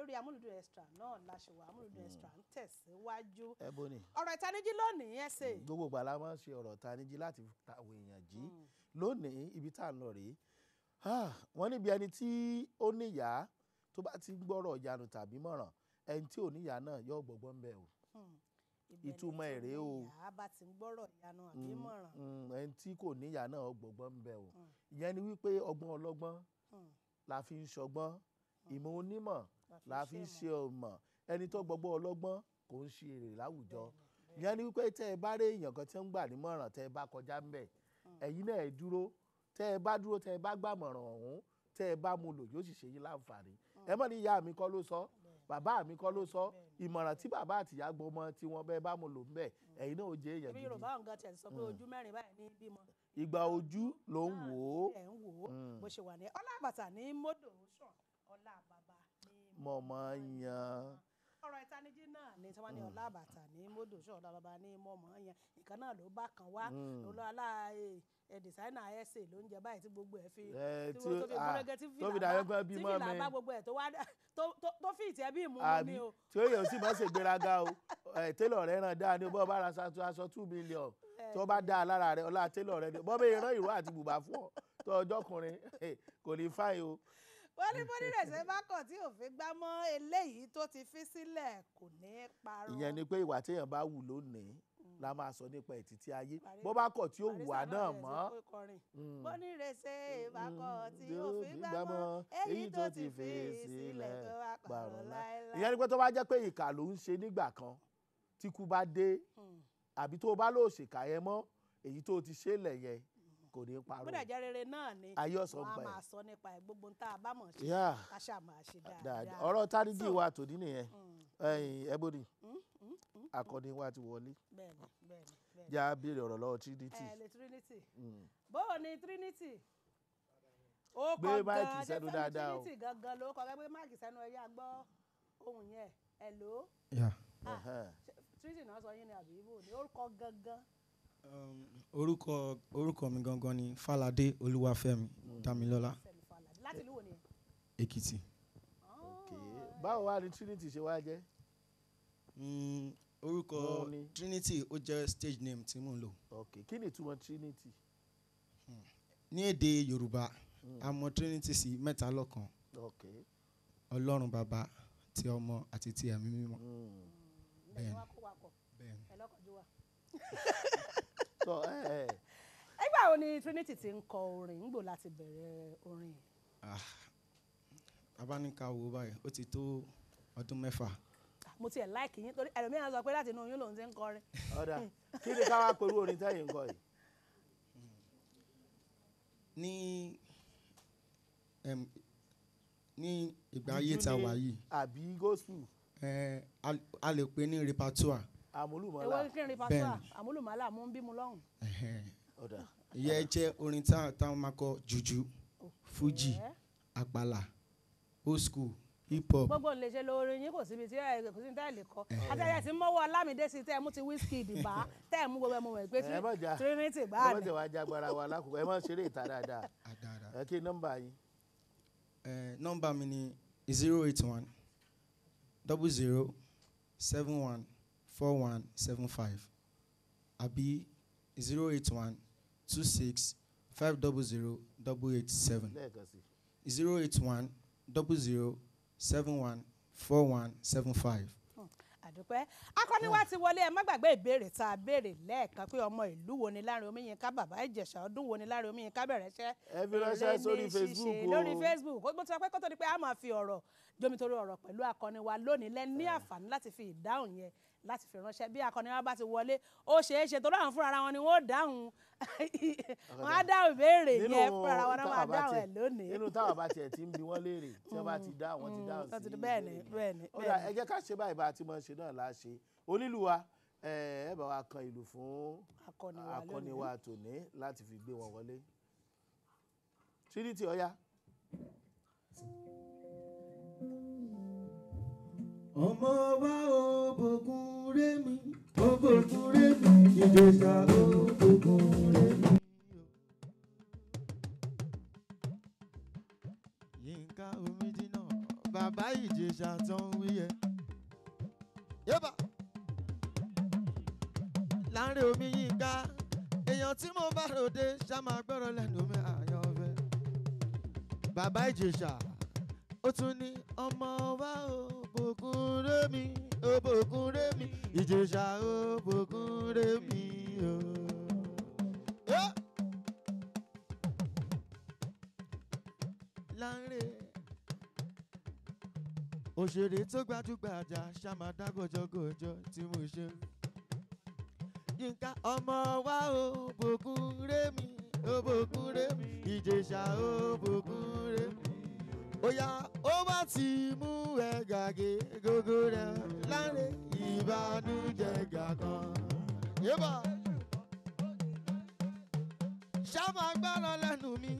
lórí amúlùdùn extra náà láṣẹwà amúlùdùn extra ń tẹ̀síwájú ẹ bó ni ọ̀rọ̀ ìtanijí lónìí ẹ ṣe gbogbo ìgbà la máa ń ṣe ọ̀rọ̀ ìtanijí láti ta àwọn èèyàn jí lónìí ibi tá à ń lọ rèé Ah, wọ́n níbi ẹni tí ó níyàá tó bá ti ń gbọ́rọ̀ ìyanu tàbí mọ̀ràn ẹni tí ò níyàá náà yóò gbọ́gbọ́n bẹ́ẹ̀ o ìtumọ̀ ẹ̀ rèé o. ìyá bá ti ń gbọ́rọ̀ ìyanu àbí mọ̀ràn Mm, ẹni tí kò níyàá náà gbọ́gbọ́n ń bẹ o ìyẹn ni wípé ọgbọ́n ọlọ́gbọ́n la fi ń ṣọgbọ́n ìmọ̀ onímọ̀ la fi ń ṣe ọmọ ẹni tó gbọ́gbọ́n ọlọ́gbọ́n kò ń ṣe èrè láwùjọ ìyẹn ni wípé tẹ́ ẹ bá rí èèyàn kan tí ń gbà nímọ̀ràn tẹ́ ẹ bá kọjá ń bẹ̀ ẹ̀yin náà ẹ dúró tẹ́ ẹ bá dúró tẹ́ ẹ bá gbàmọ̀ràn ọ̀hún tẹ́ ẹ bá mu lò yóò sì ṣe yín láǹfààní ẹ mọ̀ ní ìyá mi kọ́ ló sọ bàbá mi kọ́ ló sọ ìmọ̀ràn tí bàbá àtìyá gbọmọ tí wọ́n bẹ́ẹ̀ bá mu lò ń bẹ̀ ẹ̀yin náà ó jẹ́ èèyàn ibi gidi yorùbá ọ̀gá tiẹ̀ sọ pé ojú mẹ́rin báyìí ní bímọ ìgbà ojú ló ń wò ó ẹ̀ ń wò ó bó ṣe wà ní ọlábàtà ní mọ́dò sàn ọlá bàbá ní mọ̀mọ́ yan ọ̀rọ̀ ìtanijí náà ní tí wọ́n ní ọlá bàtà ní mọ́dò sàn ọlá bàbá ní mọ̀mọ́ yẹn nǹkan náà ló bá kan wá lọ́lá ẹ̀ dìsáínà ẹ̀sẹ̀ ló ń jẹ báyìí tí gbogbo ẹ̀ fi Ẹ, tí tí wọ́n ó- tó fi ah, gúnrégé tí tó fi fìlà dàbí bá pé tí bímọ fìlà mi. bá gbogbo ẹ̀ tó wá dá- tó- tó- tó fi ìtẹ́ bí ìmú mu àbí ni o tí ó yẹ ó sì máa ṣe gbéraga o ẹ, télọ̀ rẹ̀ ràn dáa ni bọ́ bá ra aṣọ aṣọ two million tó bá dáa lára rẹ̀ ọlá télọ̀ rẹ̀ ni bọ́ bẹ́ẹ̀ rán ìró àti bùbá fún ọ tó ọjọ́ kùnrin kò ní fáyì o wọ́n ní bó nílẹ̀ ṣe bá kàn tí òfin gbá mọ́ eléyìí tó ti fi sílẹ̀ kò ní í parọ́. ìyẹn ni pé ìwà téèyàn bá wù lónìí la máa sọ nípa ẹ̀ títí ayé Parí- bó bá kọ̀ tí ó wù wá Barrister náà bẹ̀rẹ̀ sí mọ́ pé kọrin. bó nílẹ̀ ṣe bá kàn tí òfin gbá gbá mọ́ èyí tó ti fi sílẹ̀ kó wá parọ́ láéláé. ìyẹn ni pé tó bá jẹ́ pé ìkà ló ń ṣe nígbà kan tí kú bá dé àbí tó bá lò ṣèkà yẹn mọ́ èyí tó ti ṣe lẹ̀ yẹn kò ní parọ́ bódà jẹ́ rere náà ni Ayé ọ̀sán wọ́n á pa ẹ̀. máa sọ nípa ẹ̀ gbogbo ń tá a bá mọ̀ ṣe Yeah. ká ṣáà máa ṣe dáadáa dáadáa. ọ̀rọ̀ tárígì wa tòní nìyẹn ẹ̀yìn ẹbọdì akọni wa ti wọlé bẹ́ẹ̀ni bẹ́ẹ̀ni bẹ́ẹ̀ni. já béèrè ọ̀rọ̀ lọ́wọ́ trinity ẹ lè trinity bóò ni trinity ó Gbé kọ máìkì gan-an sẹ́nu ṣé dáadáa o. trinity gangan ló kọ gbé máìkì sẹ́nu ẹ̀yà gbọ́ ohun yẹn hello Yeah. Ẹ̀hẹ́n. Ṣé trinity náà sọ yín ni àbí ibo ni ó kọ gangan Um, orúkọ orúkọ mi gangan ni Fáládé Olúwafẹ́mi Dámilọ́lá sẹ́mi falade láti ìlú wo ni Èkìtì. Okay. báwo wá ni trinity ṣe wá jẹ́ Mm, orúkọ Òun ni. Trinity ó jẹ́ stage name tí mò ń lò. ok kí ni ìtumọ̀ trinity Ní èdè Yorùbá a mọ̀ Trinity sí mẹ́ta lọ́kan ok Ọlọ́run Bàbá ti Ọmọ àti ti Ẹ̀mí Mímọ́. Mm. bẹ́ẹ̀ ni wọ́n kó wa pọ̀ Bẹ́ẹ̀ni. ẹ lọ́kànjú wa. so ẹ ẹ ẹgbẹ́ wo ni trinity ti ń kọ orin ń gbò láti bẹ̀rẹ̀ orin Ah, Abáníká wo báyìí ó ti tó ọdún mẹ́fà. mo tiẹ̀ láìkì yín torí ẹlòmíràn sọ pé láti inú oyún lòun ti ń kọrin ọ̀dà kí ni ká wá pẹ̀lú orin tẹ́yìn kọ yìí Ní em, ní ìgbà ayé tá a wà yìí àbí gospel eh, a a lè pè ní repertoire. àmúlùmọ́lá èwo kí n rí pàṣẹ Bẹ́ẹ̀ni. àmúlùmálà mú ń bí mu lọ́hùn. Ẹ̀hẹ́n. ọ̀dà ìyẹn jẹ́ orin tá táwọn máa kọ jùjú fújì Ẹ́. àpàlà old school hip hop gbogbo ń lè ṣe lórí yín kò síbi tí ẹ kò sí ní tẹ́lẹ̀ kọ àtẹ̀yẹ tí mọ́wọ́ Ọlámídé sí tẹ́ ẹ mú ti Wizkid bá tẹ́ ẹ mú gbogbo ẹ mú wẹ̀ pé ẹ má jà trinity ẹ gbáà má ni jẹ́ wàá jágbára wa lákòókò ẹ má ṣeré ìta dáadáa àdàrà. ẹ kí nọ́mbà yín Eh, nọ́mbà mi ni zero eight one double zero seven one four one seven five àbí zero eight one two six five double zero double eight seven lẹ́ẹ̀kan sí zero eight one double zero seven one four one seven five. àdúpẹ́ akọni wa ti wọlé ẹ má gbàgbé ìbéèrè tá a béèrè lẹ́ẹ̀kan pé ọmọ ìlú wo ni Láàrin Omíyinká bàbá Ìjẹ̀ṣà ọdún wo ni Láàrin Omíyinká bẹ̀rẹ̀ iṣẹ́ ẹ fi ránṣẹ́ Èrè ní sórí ṣíṣe. Facebook o. lórí Facebook ó ti sọ pé kó tó di pé a máa fi ọ̀rọ̀ jomitoro ọ̀rọ̀ pẹ̀lú akọni wa lónìí lẹ́ ní àǹfààní láti fi ìdáhùn yẹn láti fi ránṣẹ́ bí akọni wa bá ti wọlé ó ṣeé ṣe torí àwọn fúnra wọn ni wọ́n ó dáhùn wọ́n á dáhùn ìbéèrè yẹn fúnra wọn náà máa táwa bá dáhùn ẹ̀ tiẹ̀- lónìí. nínú táwọn bá tiẹ̀ ti ń bi wọ́n léèrè tí wọ́n bá ti dá àwọn ti dáhùn wọ́n ti sí di bẹ́ẹ̀ ni ìbéèrè. bẹ́ẹ̀ ni ó dà bẹ́ẹ̀ ẹ ni. jẹ́ ká ṣe báyìí bá a ti mọ̀ ṣe náà la ṣe onílùwà ẹ ẹ bá wa kan ìlú fún akọni wa akọni lónìí. wa tòní láti fi gbé wọn wọlé trinity ọ̀ya ọmọ wa ò bògùn rémi ò bògùn rémi ìjẹsà ò bògùn rémi. yínká omidina bàbá ìjẹsà tó ń wí yẹ. yébà láàrin omi yìí ká èèyàn tí mo bá ròde ṣá máa gbọ́rọ̀ lẹ́nu mi àyànfẹ́. bàbá ìjèṣà ó tún ní ọmọ wa ò bòkun rémi ò bòkun rémi ìjèṣà ò bòkun rémi o. Yeah. láńrè òṣèré tó gbajúgbajà ṣàmàdá gòjògòjò tí mo ṣe yínká ọmọ wa ò bòkun rémi ò bòkun rémi ìjèṣà ò bòkun rémi óyá ó bá ti mú ẹ gàgé gógó rẹ láńrè ìbànújẹ́ gàkan yébà ṣá máa gbọ́rọ̀ lẹ́nu mi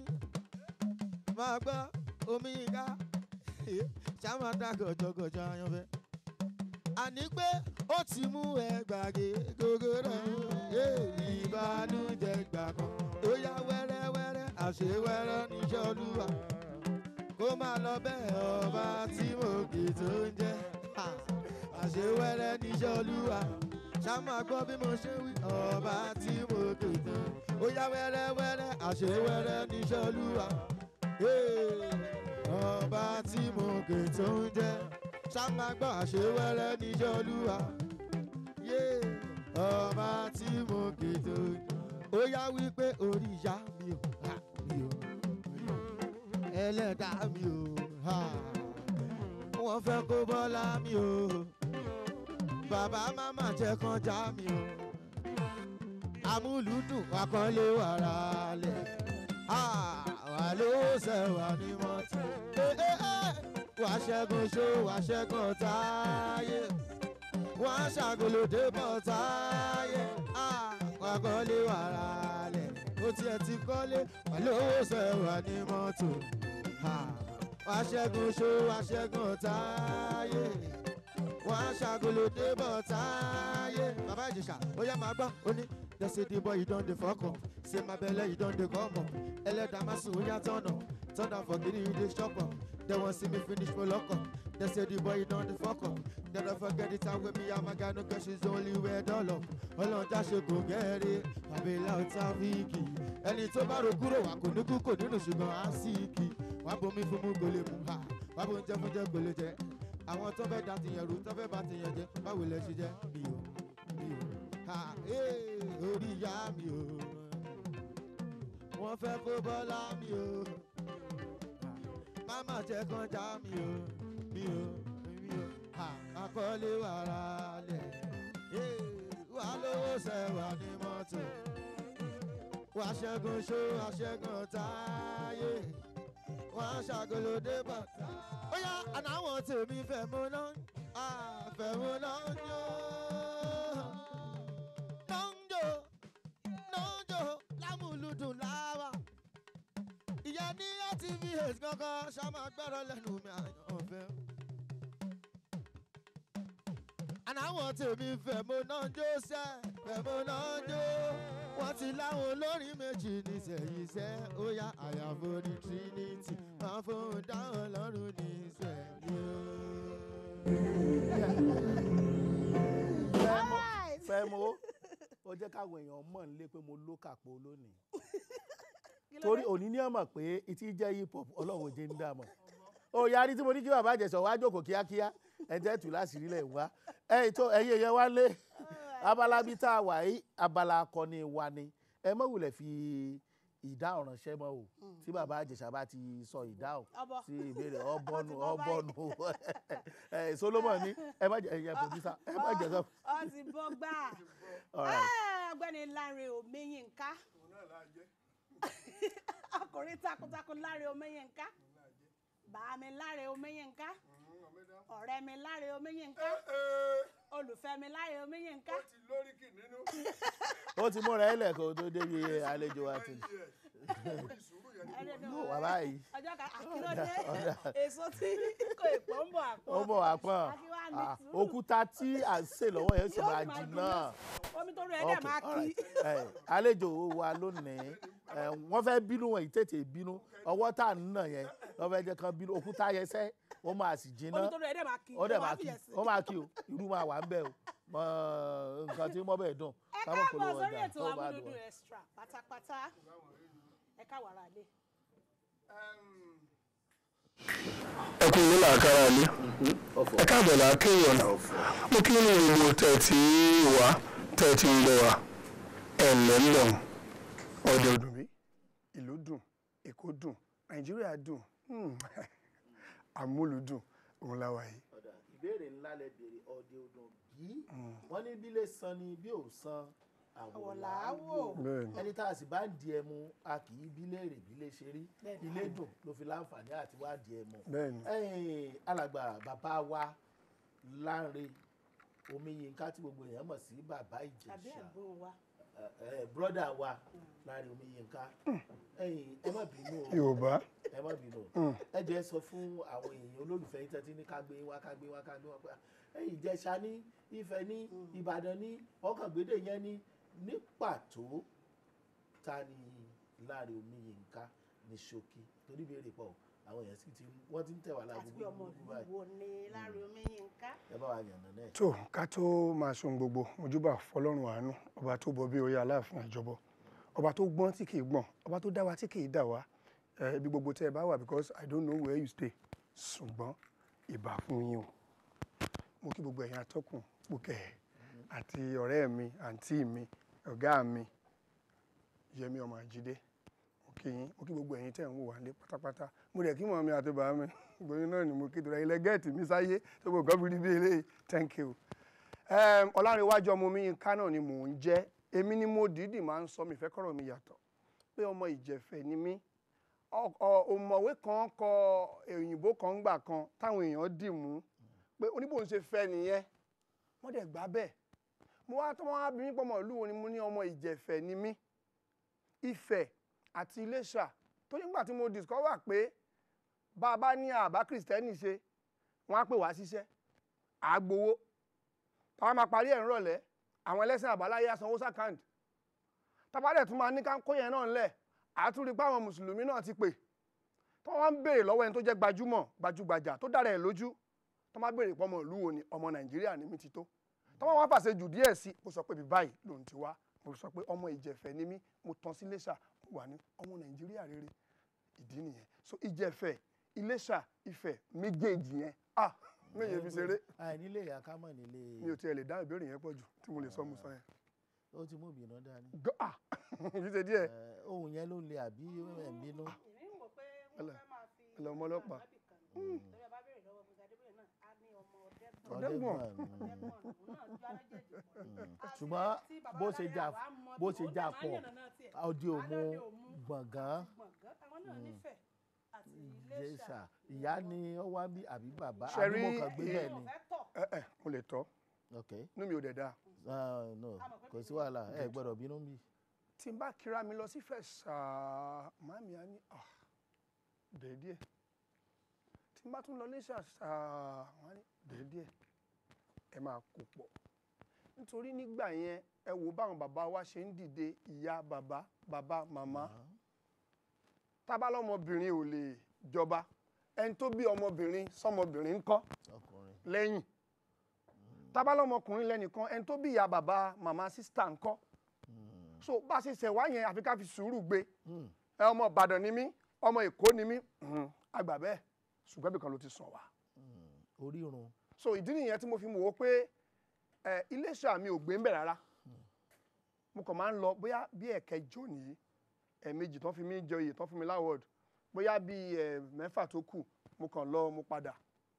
máa gbọ́ omi ká ṣá máa dá gọ̀jọ̀gọ̀jọ̀ ayanfẹ́. àní pé ó ti mú ẹ gbàgé gógó rẹ̀ ìbànújẹ́ gbà kan ó yá wẹ́rẹ́wẹ́rẹ́ àṣewẹ́rẹ́ níṣẹ́ olúwa kó máa lọ bẹ́ẹ̀ ọba tí mo kì tó ń jẹ́ Ha! àṣewẹ́rẹ́ níṣẹ́ olúwa ṣá máa gbọ́ bí mo ṣe wí ọba tí mo kì tó ó yá wẹ́rẹ́wẹ́rẹ́ àṣewẹ́rẹ́ níṣẹ́ olúwa Hey! ọba tí mo kì tó ń jẹ́ ṣá máa gbọ́ àṣewẹ́rẹ́ níṣẹ́ olúwa Yeah! ọba tí mo kì tó ń jẹ́ ó yá wípé orí ìyá mi ò ha mi ò ẹlẹ́dàá mi ò ha wọ́n fẹ́ kó bọ́lá mi ò bàbá máma jẹ́ kan já mi ò amúlùdùn akọ́lé wàrà lẹ̀ wà ló sẹ̀wà ní mọ́tò wà ṣẹ́gun ṣó wà ṣẹ́gun táyé wà ṣàgolòdé bọ̀ táyé wà kọ́lé wàrà lẹ̀ ó tiẹ̀ ti kọ́lé wà ló sẹ̀wà ní mọ́tò wà ṣẹ́gun ṣó wà ṣẹ́gun táyé wọ́n á ṣàgolo débọ̀ táyé. bàbá ìjẹsà ó yá máa gbọ́ ó ní dẹ́sẹ̀ dìbọ̀ yìí dán de fọ́kàn ṣé máa bẹ̀lẹ̀ yìí dán de kọ́mọ̀ ẹlẹ́dàá má sùn ó yá tọ̀nà tọ̀nà fọ̀gìrì yìí dé ṣọ́pọ̀ they wan see me finish for lọ́kọ̀ dẹ́sẹ̀ dìbọ̀ yìí dán de fọ́kàn they don't forget the time when me and my guy no cash is only where dollar ọlọ́ọ̀dá ṣe kò gẹ́rẹ́ àbẹ̀là ọ̀tá fíìkì ẹni tó bá ro kúrò wà kò ní kú kò nínú ṣùgbọ́n á sí ìkì wàá bomi fún mú gòlè mú ha wàá bo oúnjẹ fún jẹ gòlè jẹ àwọn tó fẹ́ da tìyẹn rú tó fẹ́ bá tìyẹn jẹ báwo lẹ ṣe jẹ mi ò mi ò ha ee orí ìyá mi ò wọ́n fẹ́ kó bọ́lá mi ò máma jẹ́ kan já mi ò mi ò mi ò ha akọ́lé wàrà lẹ̀ ee wà lówó sẹ́wà ní mọ́tò wà ṣẹ́gun ṣó wà ṣẹ́gun táyé wà ṣàgolódé bàtà ó yá àná àwọn tèmi fẹ́ mú náà àfẹ́ mú náà yó. Nọ́ńjò nọ́ńjò lámúlùdùn láwà. Ìyá ní RTVH kankan ṣáma gbọ́dọ̀ lẹ́nu mi àyànfẹ́. Àná àwọn tèmi fẹ́ mú náà jó sẹ́ fẹ́ mú náà jó. Wọ́n ti láwọn olórin méjì ní sẹ́yìísẹ́. Ó yá àyàfo ní Trinity máa fún dáhùn lọ́rùn ní sẹ́yìn. fẹ́mo ó jẹ́ káwọn èèyàn mọ̀ nílé pé mo ló kàpọ̀ lónìí torí òní ní ọmọ pé ìtí jẹ́ hip hop ọlọ́run òjé ń dààmú ó yarí tí mo ní kí bàbá àjẹsọ̀ wá jókòó kíákíá ẹ̀jẹ̀ tù láṣìírí lẹ̀ wá ẹ̀yìn tó ẹ̀yìn èèyàn wá lé abala bíi tá a wà yìí abala akọni wa ni ẹ mọ̀ wulẹ̀ fi ìdáhùn ránṣẹ́ mọ́ o tí bàbá àjẹsà bá ti sọ ìdáhùn Ọbọ. sí ìbéèrè ọbọnu Ó ti bọ́ báyìí. ọbọnu ẹ Solomon ní ẹ má jẹ ẹyẹ producer ẹ má jẹ sọ. ọ ti bọ́ gbà All right. Ah, ọ̀gbẹ́ni Lanre Omiyinka ọkùnrin takuntakun Lanre Omiyinka bàá mi Lanre Omiyinka ọ̀rẹ́ mi Lanre Omiyinka olùfẹ́ mi Lanre Omiyinka ti lóríkì nínú ó ti múra ẹ lẹ́kọ̀ọ́ tó débi àlejò wa ti ìṣúrù yẹn ni ẹni lò wá báyìí ọjọ́ kan àkílódé èso tí kò èpò ń bọ̀ àpò ó bọ̀ wá pọ̀n Akínwá ní Ah, sùúrù. òkúta tí à ń sè lọ́wọ́ yẹn sì Yóò máa máa jìnnà. omi tó rú ẹ̀ dẹ̀ Okay, máa all kí right. Eh, àlejò wa lónìí eh, wọ́n fẹ́ bínú wọn yìí tètè bínú ọwọ́ tá à ń nà yẹn wọ́n fẹ́ jẹ́ kán bínú òkúta yẹn sẹ́ ó máa sì jiná omi tó lọ ẹ̀ dẹ̀ máa kí ó dẹ̀ máa wàá kí fìyẹ̀ sí. ó máa kí o irú máa wà ń bẹ̀ o mọ nǹkan tí mo bẹ̀ dùn ẹ káwọn káàbọ̀ polówó sórí ọjà ètò tó bá amúlùdùn dùn. extra pátápátá ẹ káwọ ara lé. ẹ kú ilé làákàrà lé ẹ káàbọ̀ lákéèyàn mo kí ní ìlú tẹ̀ tí wá tẹ̀ tí ń gbọ́ wa ẹ̀ ǹlẹ́ ń lọ ọ̀dọ̀ dùn mí ìlú dùn èkó dùn nàìjíríà dùn hmm, àmúlùdùn òun la wà yìí. ọ̀dà ìbéèrè ńlá lẹ béèrè ọ̀dẹ odò bí wọ́n ní bílé san ni bí ò san àwọ̀ làáwò Bẹ́ẹ̀ni. ẹni tá a sì bá ń di ẹmu a kì í bí léèrè bí lè ṣe rí ilé dùn ló fi láǹfààní àti wá di ẹmu. Bẹ́ẹ̀ni. ẹ̀yin alàgbà bàbá wa Lánre Omiyinka tí gbogbo èèyàn mọ̀ sí bàbá tàbí Ìjẹ̀ṣà ẹ̀gbọ́n wa broda wa Lánre Omiyinka ẹ̀yin ẹ má bínú o yorùbá ẹ má bínú ẹ jẹ́ sọ fún àwọn èèyàn olólùfẹ́ yín tẹ́tí ní ká gbé wá ká gbé wá ká gbé wá pé ẹ̀yin Ìjẹ̀ṣà ní Ifẹ̀ ní Ìbàdàn ní ọkàngbédè yẹn ní ní pàtó ta ni Lánre Omiyinka ní ṣókí torí béèrè pọ̀ àwọn èèyàn sì ti wọ́n ti ń tẹ̀ wá lágbo àti pé ọmọ gbogbo ìlú báyìí wo ni Lánre Omiyinka. ẹ bá wa yànnà náà. tó ká tó máa sun gbogbo ojúbà fọlọ́run àánú ọba tó bọ bí orí aláàfin àjọbọ ọba tó gbọ́n tí kì í gbọ́n ọba tó dá wa tí kì í dà wá ẹ, ibi gbogbo tẹ́ ẹ bá wà because i don't know where you stay ṣùgbọ́n ìbà fún yín o mo kí gbogbo ẹ̀yin atọ́kùn pòkẹ́ àti ọ̀rẹ́ mi àǹtí mi ọ̀gá mi yẹmi ọmọ àjídé mo kí yín mo kí gbogbo ẹ̀yin tẹ́ ń wò wá lé pátápátá mo rẹ̀ kí mọ̀ mi àti bàá mi gbòyìn náà ni mo kí torí ilẹ̀ gẹ́ẹ̀tì mi sáyé tó gbogbo nǹkan fi rí bí eléyìí thank you. Um, ọlárẹ̀wájú ọmọ mi yín kánà ni mò ń jẹ́ èmi ni mo dìídì máa ń sọ mi fẹ́ kọ́rọ̀ mi yàtọ̀ pé ọmọ ìjẹ̀fẹ̀ ni mí Ọ- ọ- òmọ̀wé kan kọ òyìnbó kan gbà kan táwọn èèyàn dì mú pé oníbò ń ṣe fẹ́ nìyẹn wọ́n dẹ̀ gbà bẹ́ẹ̀ mo wá tó wọ́n á bí mi pọ̀ mọ́ ìlú wo ni mo ní ọmọ ìjẹ̀fẹ̀ ni mí Ifẹ̀ àti Iléṣà tó nígbà tí mo discover pé bá a bá ní àbá kìrìsìtẹ́nì ṣe wọ́n á pè wá síṣẹ́ àgbowó táwọn máa parí ẹ̀ ń rọ̀lẹ́ àwọn ẹlẹ́sìn àbáláyé á sanwó sàkáǹtì tábàdẹ̀ tún máa ní ká kó yẹn náà ńlẹ̀ àtúrí pé àwọn mùsùlùmí náà ti pè tó wọ́n ń béèrè lọ́wọ́ ẹni tó jẹ́ gbajúmọ̀ gbajúgbajà tó dára ẹ̀ lójú tó máa béèrè pé ọmọ ìlú wo ni ọmọ nàìjíríà ní mi ti tó tó wọ́n wá fàṣẹ jù díẹ̀ sí mo sọ pé bí báyìí lòun ti wá mo sọ pé ọmọ ìjẹ̀fẹ̀ ni mí mo tán sí iléṣà mo wà ní ọmọ nàìjíríà rere ìdí nìyẹn so ìjẹ̀fẹ̀ iléṣà ifẹ̀ méjèèjì yẹn ah méje fi ṣeré àìnílé ìyá ká mọ̀ nílé mi ò tiẹ̀ lè dá ìbéèrè yẹn pọ̀ jù tí mo lè sọ mo sọ yẹn. ó ti mú ìbínú dání. Gọ́- ah fi ṣe díẹ̀ Eh, ohun yẹn ló le àbí ẹ̀ ń bínú. èmi ń wò pé Ẹlẹ- wọ́n fẹ́ máa fi ẹlẹ ọmọ ọlọ́pàá. torí ẹ bá béèrè lọ́wọ́ Musa Adébóyè náà á ní ọmọ ọ̀dẹ́gbọ̀n Ọ̀dẹ́gbọ̀n. Ọ̀dẹ́gbọ̀n, mm. ọ̀dẹ́gbọ̀n òun náà ju alájẹjì pọ̀. Àti ṣùgbọ́n tí bàbá bó wa ṣe láyé jà àwa mọ bó bí ṣe ó jà dẹ̀ máa ń pọ̀ yànnàná tiẹ̀. ọdẹ òmu Aládé Òmu, gbọ̀ngàn gbọ̀ngàn àwọn náà nífẹ̀ẹ́ àti Ìjẹ̀ṣà Iléṣà ìyá ni ó wá bí àbí bàbá Ṣe àbí mo rí- kàn gbé èmi bẹ́ẹ̀ ò ni. fẹ́ tọ̀ ẹ ẹ mo lè tọ́ ok inú mi ò dẹ̀ dáa Ah, no kò sí wàhálà ẹ gbọ́dọ̀ bínú bí. tí n bá kíra mi lọ sí fẹ́ ṣáà màmí á ní ah déédéé tí n bá tún lọ léṣà ṣáà wọ́n á ní déédéé ẹ máa kó pọ̀ nítorí nígbà yẹn ẹ wò báwọn bàbá wa ṣe ń dìde ìyá bàbá bàbá màmá tábà lọ́mọbìnrin ò lè jọba ẹni tó bí ọmọbìnrin sọmọbìnrin ńkọ́ ọkùnrin lẹ́yìn tábà lọ́mọkùnrin lẹ́nìkan ẹni tó bí ìyá bàbá màmá sísítà ńkọ́ so bá a ṣe ṣẹ̀ wá yẹn àfi ká fi sùúrù gbé Hmm. ẹ ọmọ ìbàdàn ni mí ọmọ èkó ni mí mhm, àgbà bẹ́ẹ̀ ṣùgbọ́n ibìkan ló ti sàn wá Hmm. orírun so ìdí nìyẹn tí mo fi mọ̀ wó pé ẹ iléṣà mi ò gbé ń bẹ̀ rárá mo kàn máa ń lọ bóyá bí ẹ̀kẹjọ nìyí ẹ̀ẹ̀mejì tán fi mí jẹ oyè tán fún mi láwọ̀d bóyá bí ẹ̀ mẹ́fà tó kù mo kàn lọ mo padà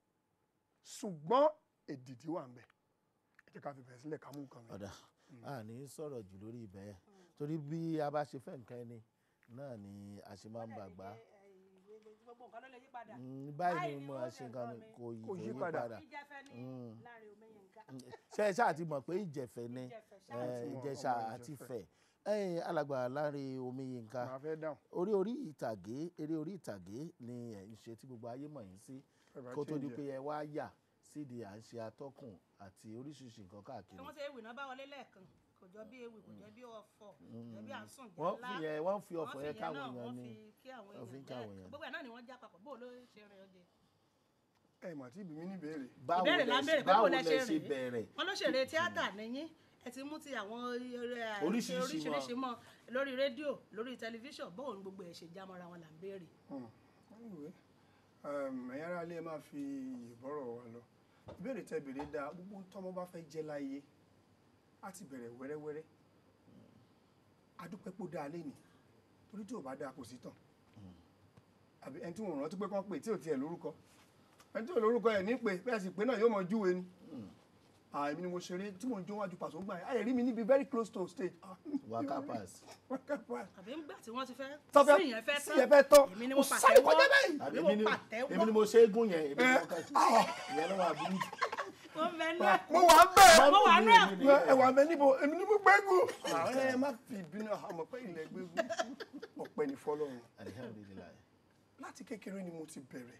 ṣùgbọ́n èdìdí wà ń bẹ̀ ẹ jẹ́ ká fi bẹ̀rẹ̀ sílẹ̀ ká mú nǹkan mi. ọ̀dà a ní sọ̀rọ̀ jù lórí ibẹ̀ yẹn torí bí a bá ṣe fẹ́ nǹkan ẹni náà ni a ṣe máa ń bàgbá gbogbo nǹkan ló lè yí padà. Mm, báyìí Báyìí ni ni mo wọ́n ṣe ṣe nǹkan nǹkan ni mi. kò yí Kò kò yí yí padà. padà ìjẹfẹ ní Mm. Lánre Omiyinka. ṣe ẹ ṣáà ti mọ̀ pé ìjẹ̀fẹ̀ ni Ìjẹ̀fẹ̀ eh, ṣáà ti mọ̀, ìjẹ̀ṣà ọmọ àti Ìjẹ̀fẹ̀. Ifẹ̀ ẹ̀yin alàgbà Lánre Omiyinka màá fẹ́ dáhùn orí orí ìtàgé eré orí ìtàgé ni ẹ̀ ń ṣe tí gbogbo ayé mọ̀ yín sí ẹ bá kó tó di change pé ẹ̀. ẹ wá yà sídìí à ń ṣe atọ́kùn àti oríṣiríṣi nǹkan Ṣé káàkiri wọ́n ṣe ewì náà bá wọlé lẹ́ẹ̀kan kò jọ bí ewì kò jọ bí ọ̀fọ̀ kò jọ bí à ń sùn wọ́n jálá. fi yẹn wọ́n fi Wọ́n ọ̀fọ̀ fi yẹn yẹn káwọn náà, èèyàn wọ́n ni fi kí àwọn wọ́n fi ń èèyàn káwọn lẹ́ẹ̀kan. èèyàn. gbogbo ẹ̀ náà ni wọ́n já papọ̀ bó ló ṣe rìn ọjẹ́. ẹ mà tí ibi mi ní ìbéèrè báwo ìbéèrè là lẹ ń ṣe béèrè pé báwo kò lẹ lẹ ṣe ṣe rìn bẹ̀rẹ̀ wọn ló ṣeré tíátà nìyí ẹ ti mú ti àwọn eré- Oríṣiríṣi oríṣiríṣi mọ lórí rédíò lórí tẹlifíṣàn bóun gbogbo ẹ ṣe jámọ́ra wọn là ń béèrè. anyway um, ẹ̀yin ará ilé ẹ máa fi ìbọ̀rọ̀ wa lọ ìbéèrè tẹ béèrè dáa gbogbo ohun tọ́mọ bá fẹ́ jẹ́ láyé á ti bẹ̀rẹ̀ wẹ́rẹ́wẹ́rẹ́ adúpẹ́pọ̀ dáa lénìí torí tí ò bá dáa kò sí tàn àbí ẹni tí wọn rántí pé kán pè tí ò tiẹ̀ lórúkọ ẹni tí ò lórúkọ ẹ̀ ní pé bẹ́ẹ̀ sì pé náà yóò mọ júwe ni àìmí ni mo ṣeré tí mo ń jó wájú pàṣẹ gbà yẹn ayé rí mi níbi very close to stage Ah, waka pass wákà pass àbí ńgbà tí wọ́n ti fẹ́ tọ́fẹ́ sí ìyẹn fẹ́ sí ẹ fẹ́ tán èmi ni mo Ó sáré pàtẹ́wọ́ kọjá báyìí. àbí èmi èmi ni ni mo pàtẹ́wọ́ èmi ni mo ṣe é gún yẹn èmi ni mo kà sí ìyẹn ló wà bí wọ́n fẹ́ náà mo wà bẹ́ẹ̀ mo wà náà ẹ wà bẹ́ẹ̀ níbo èmi ni mo gbẹ́gùn. àwọn ẹ má fi ìbínú àmọ́ pé ilẹ̀ gbẹ́gùn ọ̀pẹ ní fọlọ́run alihamdulilayi láti kékeré ni mo ti bẹ̀rẹ̀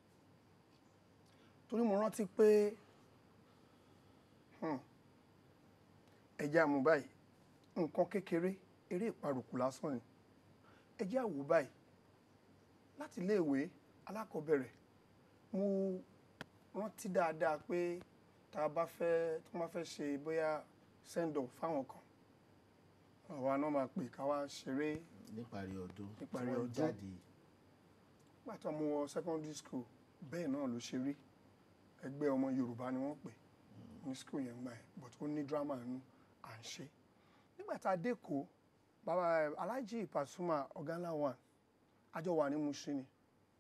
torí mo rántí pé hmm, ẹ̀jẹ̀ àmú báyìí nǹkan kékeré eré ìparùkù lásán ni ẹ̀jẹ̀ àwò báyìí láti iléèwé alákọ̀ọ́bẹ̀rẹ̀ mo rántí dáadáa pé tá a bá fẹ́ tó máa fẹ́ ṣe bóyá send off fáwọn kan àwa náà máa pè ká wá ṣeré níparí ọdún tí Níparí wọ́n ọdún. jáde nígbà tó mo wọ secondary school bẹ́ẹ̀ náà ló ṣe rí ẹgbẹ́ ọmọ yorùbá ni wọ́n pè ní school yẹn gbà yẹn but ó ní drama nínú à ń ṣe nígbà tá a dé kó bàbá alhaji pasuma ọ̀gánlá one àjọ wà ní Mushin ni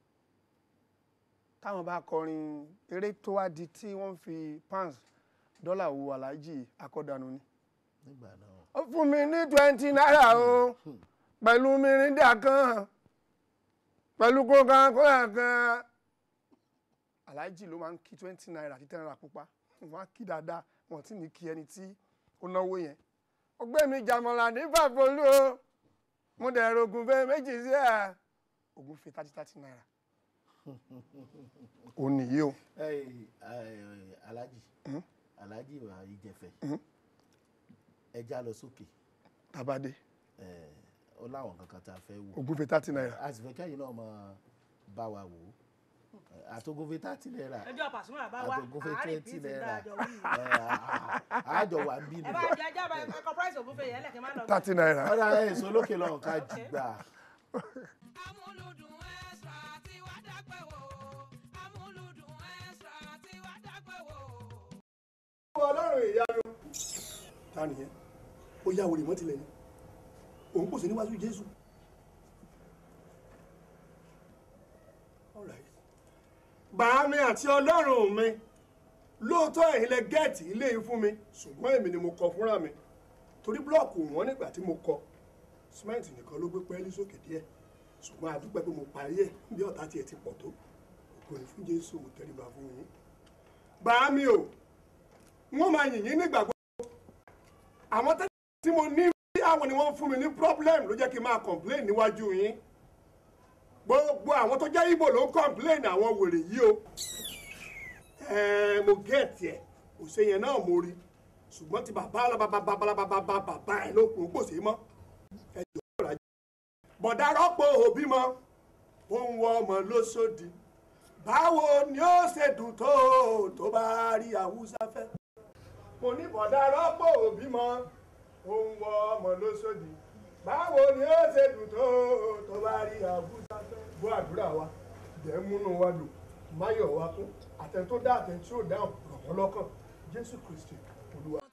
táwọn bá kọrin eré tó wá di tí wọ́n fi pounds dọ́là wo alhaji akọ́dànù ni nígbà náà ó fún mi ní twenty naira o pẹ̀lú mirinda kan pẹ̀lú coca-cola kan aláàjì ló máa ń kí twenty naira àti ten naira pupa wọ́n á kí dáadáa wọ́n ti ní kí ẹni tí ó náwó yẹn ọgbẹ́ mi jàmọ̀lá ní fàfolú o mo dẹ̀ rògùn fẹ́ méjì sí ẹ̀ ògùn fi thirty thirty naira ò nìyí o Ẹ, ẹ, alhaji alhaji wa ìjẹfẹ ẹja lọ sókè tabade ẹ, ó láwọn kankan tá a fẹ́ wò ògùn fi thirty naira a sì fẹ́ kẹ́yìn náà máa bá wa wò ó àtògùnfẹ́ thirty naira ẹjọ́ pàṣípà bá wá àtògùnfẹ́ àárín twenty bíi ti naira dájọ́ wí. ẹ, àjọ wà ń bí ẹ bá nù. jẹ ẹjọ́ bá ẹkọ price ògúnfẹ̀ yẹn lẹ́kẹ̀ẹ́ má lọ. thirty naira ọ̀rọ̀ èso lókè lọ́hùn ká jù gbà. amúlùdùn extra tí wàá dápẹ́ wò amúlùdùn extra tí wàá dápẹ́ wò. ọlọ́run ìyanu. ta nìyẹn ó yá wòlé mọ́tìlẹ̀ ni òun kò sí níwájú jésù. All right. bàámi àti ọlọ́run mi lóòótọ́ ẹ̀yin lẹ gẹ́ẹ̀tì ilé yìí fún mi ṣùgbọ́n èmi ni mo kọ fúnra mi torí búlọ́ọ̀kù wọn nígbà tí mo kọ símẹ́ǹtì nìkan ló gbé pẹ́ẹ́lí sókè díẹ̀ ṣùgbọ́n a dúpẹ́ pé mo parí ẹ̀ bí ọ̀tá tiẹ̀ ti pọ̀ tó òkú ni fún jésù mo tẹríba fún yín bàámi o wọ́n máa yìn yín nígbà gbogbo àwọn tẹ́lẹ̀ tí mo ní bí àwọn ni wọ́n fún mi ní problem ló jẹ́ kí n máa complain níwájú yín gbogbo àwọn tó jẹ́ Ìgbò ló ń complain àwọn wèrè yìí o ẹ̀ẹ́ mo get ẹ̀ òṣè yẹn náà mo rí ṣùgbọ́n ti bàbá alábàbàbàbàbàbà bàbá ẹ̀ ló kún kò sí mọ́ ẹ jọ ọ̀rọ̀ ajé bọ̀dá rọ́pò òbí mọ́ ó ń wọ ọmọ lóṣòdì báwo ni ó ṣe dùn tó tó bá rí Haúsá fẹ́ mo ní bọ̀dá rọ́pò òbí mọ́ ó ń wọ ọmọ lóṣòdì báwo ni ó ṣe dùn tó tó bá rí Haúsá fẹ́ bó àdúrà wa jẹ́ múnú wa dùn máyọ̀ wa kún àtẹ̀tó dá àtẹ̀tí ò dáhùn rọ̀ wọ́n lọ́kàn Jésù Kristi Olúwa.